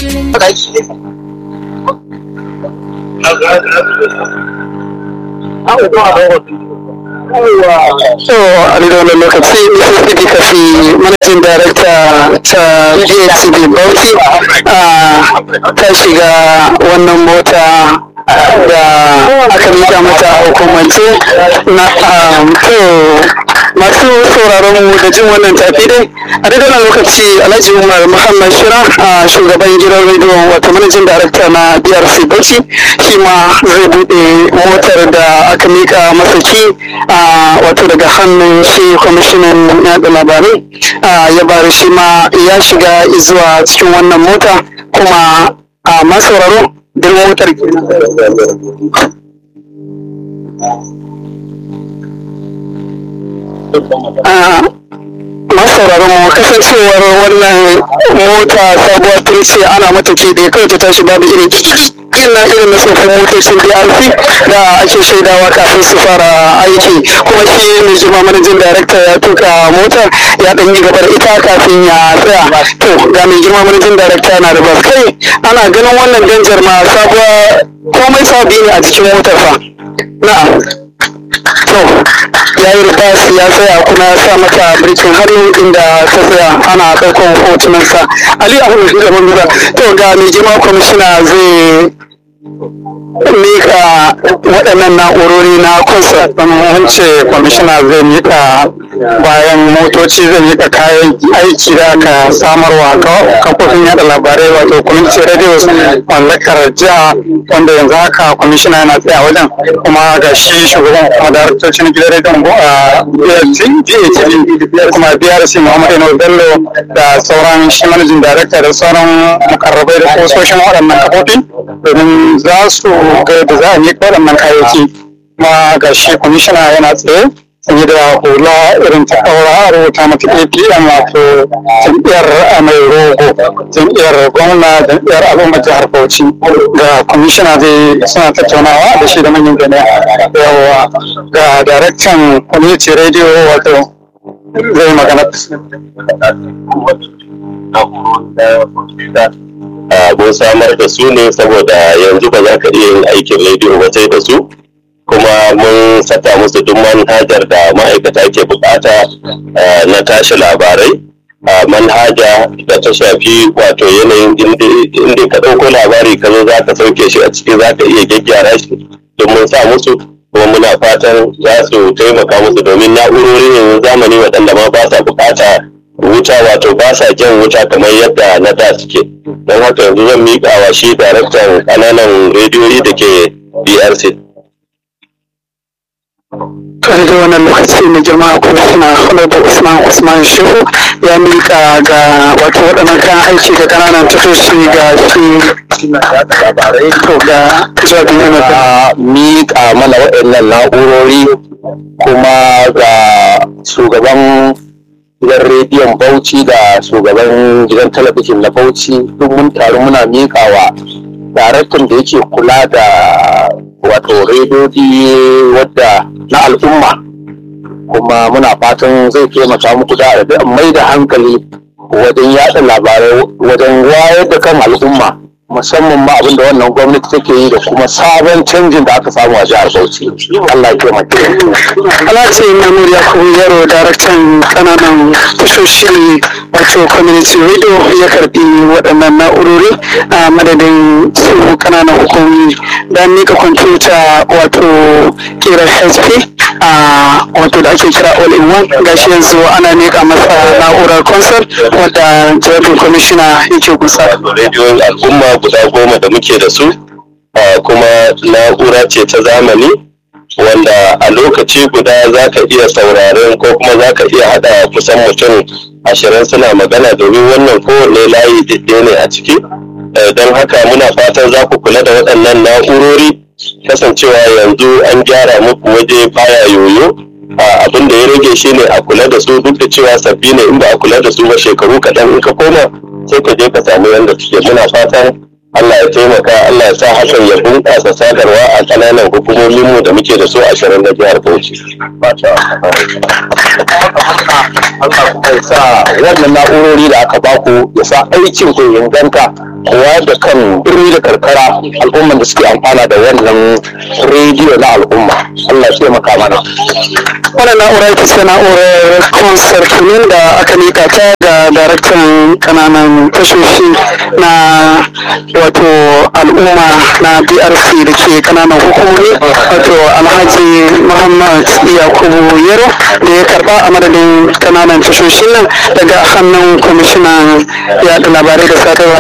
shirin So, a da wannan lokaci Mississippi Kafi Managing Director ta DHCB Bauchi ta shiga wannan mota da aka mika mata a hukumance na to masu sauraron mu da jin wannan tafi dai a daidai wannan lokaci alhaji umar muhammad shira a shugaban gidan rediyo wato manajin darakta na brc bauchi shi ma zai bude motar da aka mika masa ki wato daga hannun shi kwamishinan yaɗa labarai ya bari shi ma ya shiga zuwa cikin wannan mota kuma a masauraro don motar kenan masauraron mu kasancewar wannan mota sabuwa tun ce ana mata ke da kawai ta tashi babu irin ina irin na tsofin motocin DRC da ake shaidawa kafin su fara aiki kuma shi mai jima manajin darakta ya tuka motar ya ɗan yi gabar ita kafin ya tsaya to ga mai girma manajin darakta na da bas kai ana ganin wannan danjar ma sabuwa komai sabi ne a cikin motar fa na'am to ya yi ribas ya tsaya kuma ya sa mata birkin hannu inda ta tsaya ana ɗaukar hotunansa ali abu da manzura to ga mai girma kwamishina zai mika waɗannan na'urori na kunsa an ce kwamishina zai mika bayan motoci zai mika kayan aiki da aka samarwa kafofin yada labarai wato community radios mallakar jiha wanda yanzu haka kwamishina yana tsaya wajen kuma ga shi shugaban kuma daraktocin gidan rediyon DATV kuma BRC Muhammad Eno Bello da sauran shi manajin darakta da sauran mukarrabai da kusoshin waɗannan kafofi domin za su ga yadda za a miƙa waɗannan kayayyaki kuma ga shi kwamishina yana tsaye sanye da hula irin ta ɗaura a rubuta mata apm wato jam'iyyar mai rogo jam'iyyar gwamna jam'iyyar al'ummar jihar bauchi ga kwamishina zai suna tattaunawa da shi da manyan jami'a yawa ga daraktan community radio wato zai magana mun samar da su ne saboda yanzu ba za ka iya yin aikin rediyo ba sai da su kuma mun saka musu duk manhajar da ma'aikata ke bukata na tashi labarai manhaja da ta shafi wato yanayin inda ka ɗauko labari ka zo za ka sauke shi a ciki za ka iya gyaggyara shi don mun sa musu kuma muna fatan za su taimaka musu domin na'urori ne zamani waɗanda ma ba sa bukata wuta wato ba sa jan wuta kamar yadda na da suke don haka yanzu zan miƙa wa shi daraktan ƙananan rediyoyi da ke brc kan da wannan lokaci na jama'a kuma suna kula da usman usman shehu ya mika ga wato waɗannan kan aiki da ƙananan tashoshi ga shi to ga jabin yana miƙa mana waɗannan na'urori kuma ga shugaban gidan rediyon Bauchi da shugaban gidan talabijin na Bauchi duk mun taru muna miƙawa daraktan da yake kula da wato rediyoyi wadda na al'umma kuma muna fatan zai taimaka muku da mai da hankali wajen yada labarai wajen wayar da kan al'umma musamman ma abin da wannan gwamnati take yi da kuma sabon canjin da aka samu a jihar Bauchi. Allah ya taimake. Alhaji Mamur Yakubu Yaro daraktan kananan tashoshi wato community radio ya karbi waɗannan na'urori a madadin su kananan hukumomi da mika kwamfuta wato kira HP a wato da ake kira all in one gashi yanzu ana mika masa na'urar concert wadda jawabin kwamishina yake kusa. Rediyon al'umma guda goma da muke da su kuma na'ura ce ta zamani wanda a lokaci guda za ka iya sauraren ko kuma za ka iya haɗa kusan mutum ashirin suna magana domin wannan kowane layi daidai ne a ciki don haka muna fatan za ku kula da waɗannan na'urori kasancewa yanzu an gyara muku waje baya yoyo abin da ya rage shi ne a kula da su duk da cewa sabbi ne in ba a kula da su ba shekaru kaɗan in ka koma sai ka je ka samu yadda suke muna fatan Allah ya taimaka Allah ya sa hakan ya bunƙasa sadarwa a ƙananan hukumominmu da muke da su ashirin na jihar Bauchi. Allah kuma ya sa wannan na'urori da aka baku ya sa aikin ku ya inganta kowa da kan birni da karkara al'umman da suke amfana da wannan rediyo na al'umma Allah ya taimaka mana wannan na'ura ita ce na'urar concert ne da aka mika ta ga daraktan kananan tashoshi na wato al'umma na brc da ke kananan hukumomi wato alhaji muhammad yakubu yero da ya karba a madadin kananan tashoshin nan daga hannun kwamishinan yaɗa labarai da sadarwa